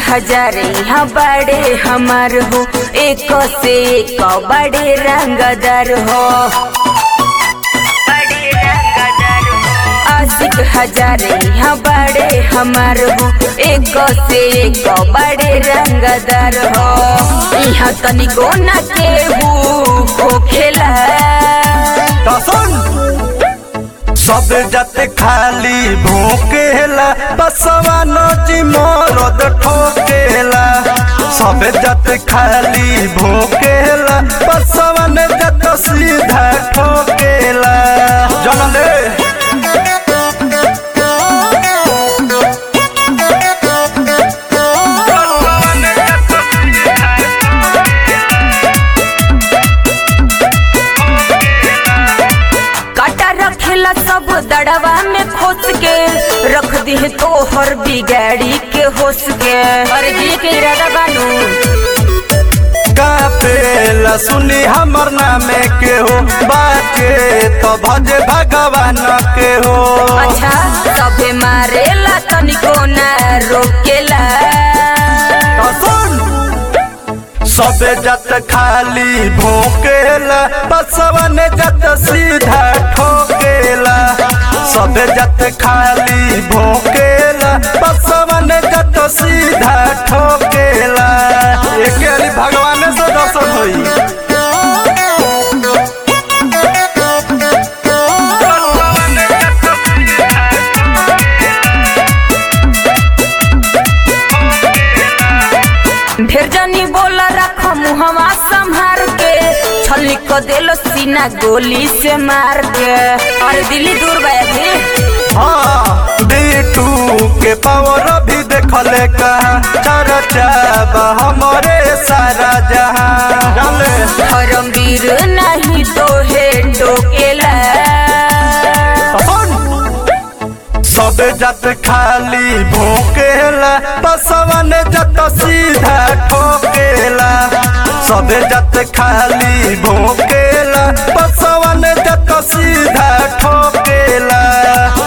हजार यहाँ बड़े हमार हो एक से एक बड़े रंगदार हो आशिक हजार यहाँ बड़े हमार हो एक से एक बड़े रंगदार हो यहाँ तनिको न केहू हो खेला तो सुन सब जाते खाली भूकेला बसवा नची मरद ठोकेला सब जाते खाली भूकेला बसवा ने जत सीधा ठोकेला जन ले काटा रखेला सब दड़वा में खोस के रख दी तो हर बिगाड़ी के होस के अरे जी के इरादा बानू कापेला सुनी हमर नामे के हो बाचे तो भजे भगवान के हो अच्छा सबे मारेला तनिको ना रोकेला तो सुन सबे जत खाली भोकेला बसवन जत सीधा ठोकेला सबे जत खाली भोकेला बसवन जत सीधा ठोकेला एके अली भगवान से दर्शन होई ढेर जनी बोला रख मुहवा संभार के छली को देलो सीना गोली से मार के अरे दिल्ली दूर गया जी हाँ बीटू के पावर भी देखले कहाँ चर्चा बा हमरे सारा जहां जाने धर्मवीर नहीं तो है टोकेला सब जत खाली भोकेला बसवन जत सीधा ठोकेला सब जत खाली भोकेला बसवन जत सीधा ठोकेला